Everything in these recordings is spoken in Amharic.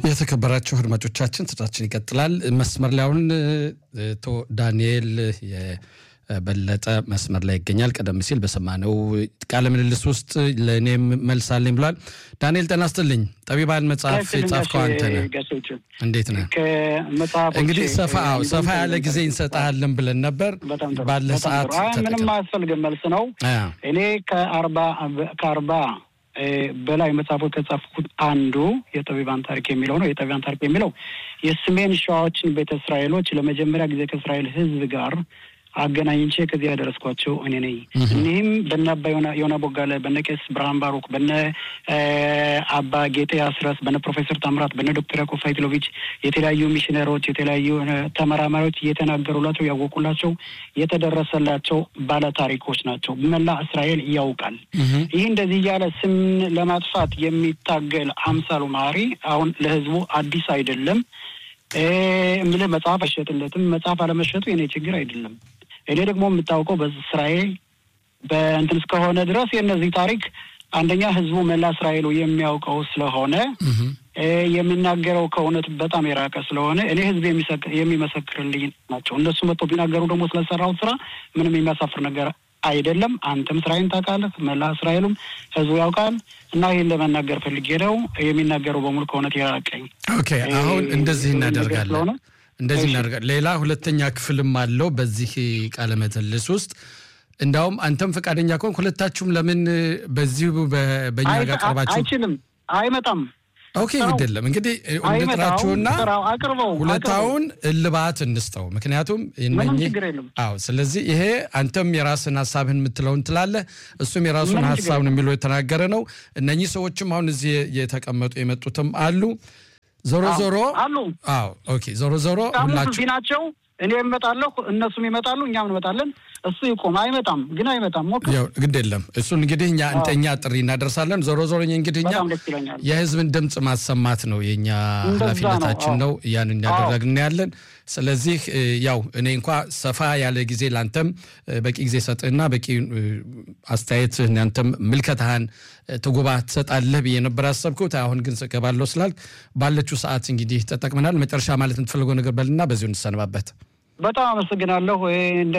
የተከበራችሁ አድማጮቻችን ስራችን ይቀጥላል። መስመር ላይ አሁን አቶ ዳንኤል የበለጠ መስመር ላይ ይገኛል። ቀደም ሲል በሰማነው ቃለ ምልልስ ውስጥ ለእኔም መልስ አለኝ ብሏል። ዳንኤል ጤና ይስጥልኝ። ጠቢባን መጽሐፍ የጻፍከው አንተ ነህ። እንዴት ነህ? እንግዲህ ሰፋ ሰፋ ያለ ጊዜ እንሰጥሃለን ብለን ነበር። ባለ ሰዓት ምንም አያስፈልግም። መልስ ነው። እኔ ከአርባ ከአርባ በላይ መጽሐፎች ከጻፍኩት አንዱ የጠቢባን ታሪክ የሚለው ነው። የጠቢባን ታሪክ የሚለው የሰሜን ሸዋዎችን ቤተ እስራኤሎች ለመጀመሪያ ጊዜ ከእስራኤል ሕዝብ ጋር አገናኝቼ ከዚህ ያደረስኳቸው እኔ ነኝ። እኒህም በነ አባ ዮና ቦጋለ፣ በነ ቄስ ብርሃን ባሩክ፣ በነ አባ ጌጤ አስረስ፣ በነ ፕሮፌሰር ታምራት፣ በነ ዶክተር ያዕቆብ ሳይክሎቪች የተለያዩ ሚሽነሮች፣ የተለያዩ ተመራማሪዎች እየተናገሩላቸው ያወቁላቸው የተደረሰላቸው ባለ ታሪኮች ናቸው። መላ እስራኤል ያውቃል። ይህ እንደዚህ እያለ ስም ለማጥፋት የሚታገል አምሳሉ ማሪ አሁን ለህዝቡ አዲስ አይደለም። እምልህ መጽሐፍ አይሸጥለትም። መጽሐፍ አለመሸጡ የኔ ችግር አይደለም። እኔ ደግሞ የምታውቀው በእስራኤል በእንትን እስከሆነ ድረስ የእነዚህ ታሪክ አንደኛ ህዝቡ መላ እስራኤሉ የሚያውቀው ስለሆነ የሚናገረው ከእውነት በጣም የራቀ ስለሆነ እኔ ህዝብ የሚመሰክርልኝ ናቸው። እነሱ መጥቶ ቢናገሩ ደግሞ ስለሰራሁት ስራ ምንም የሚያሳፍር ነገር አይደለም። አንተም እስራኤልን ታውቃለህ፣ መላ እስራኤሉም ህዝቡ ያውቃል። እና ይህን ለመናገር ፈልጌ ነው። የሚናገረው በሙሉ ከእውነት የራቀኝ። ኦኬ፣ አሁን እንደዚህ እናደርጋለን እንደዚህ እናደርጋለን። ሌላ ሁለተኛ ክፍልም አለው በዚህ ቃለ ምልልስ ውስጥ እንዳውም አንተም ፈቃደኛ ከሆንክ ሁለታችሁም ለምን በዚሁ በእኛ ጋር ቀርባችሁ አይችልም፣ አይመጣም ኦኬ ግድ የለም እንግዲህ እንጥራችሁና ሁለታውን እልባት እንስጠው። ምክንያቱም አዎ፣ ስለዚህ ይሄ አንተም የራስን ሀሳብህን የምትለውን ትላለህ፣ እሱም የራሱን ሀሳብን የሚለው የተናገረ ነው። እነኚህ ሰዎችም አሁን እዚህ የተቀመጡ የመጡትም አሉ። ዞሮ ዞሮ አሉ። አዎ ኦኬ። ዞሮ ዞሮ ሁላችሁ ናቸው። እኔ እመጣለሁ፣ እነሱም ይመጣሉ፣ እኛም እንመጣለን። እሱ ይቆም። አይመጣም ግን አይመጣም። ሞክር። ግድ የለም እሱን እንግዲህ እኛ እኛ ጥሪ እናደርሳለን። ዞሮ ዞሮ እንግዲህ እኛ የህዝብን ድምፅ ማሰማት ነው የእኛ ኃላፊነታችን ነው። ያን እያደረግን ያለን። ስለዚህ ያው እኔ እንኳ ሰፋ ያለ ጊዜ ለአንተም በቂ ጊዜ ሰጥህና በቂ አስተያየትህ አንተም ምልከታህን ትጉባ ትሰጣለህ ብዬ ነበር ያሰብኩት። አሁን ግን እገባለሁ ስላልክ ባለችው ሰዓት እንግዲህ ተጠቅመናል። መጨረሻ ማለት የምትፈልገው ነገር በልና በዚሁ እንሰነባበት። በጣም አመሰግናለሁ። እንደ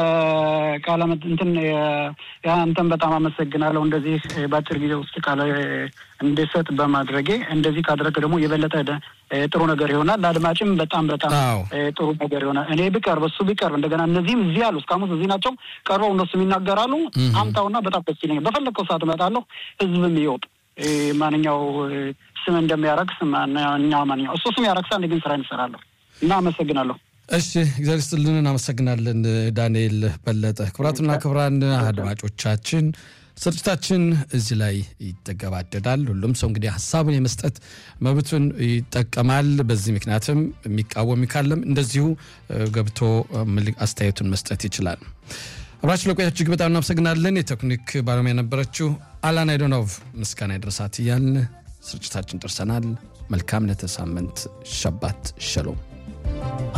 ቃለ እንትን አንተን በጣም አመሰግናለሁ። እንደዚህ በአጭር ጊዜ ውስጥ ቃለ እንድሰጥ በማድረጌ እንደዚህ ካደረገ ደግሞ የበለጠ ጥሩ ነገር ይሆናል። ለአድማጭም በጣም በጣም ጥሩ ነገር ይሆናል። እኔ ብቀርብ እሱ ቢቀርብ እንደገና እነዚህም እዚህ አሉ እስካሁን እዚህ ናቸው ቀርበው እነሱም ይናገራሉ። አምጣውና በጣም ደስ ይለኛል። በፈለግከው ሰዓት እመጣለሁ። ህዝብም ይወቅ ማንኛው ስም እንደሚያረክስ ማንኛው ማንኛው እሱ ስም ያረክሳ ግን ስራ እንሰራለሁ እና አመሰግናለሁ። እሺ እግዚአብሔር ይስጥልን። እናመሰግናለን ዳንኤል በለጠ። ክቡራትና ክቡራን አድማጮቻችን ስርጭታችን እዚህ ላይ ይተገባደዳል። ሁሉም ሰው እንግዲህ ሀሳቡን የመስጠት መብቱን ይጠቀማል። በዚህ ምክንያትም የሚቃወም ካለም እንደዚሁ ገብቶ አስተያየቱን መስጠት ይችላል። አብራችሁ ለቆያችሁ እጅግ በጣም እናመሰግናለን። የቴክኒክ ባለሙያ የነበረችው አላና አይዶኖቭ ምስጋና ይድረሳት እያልን ስርጭታችን ደርሰናል። መልካም ለተሳምንት ሸባት ሸሎም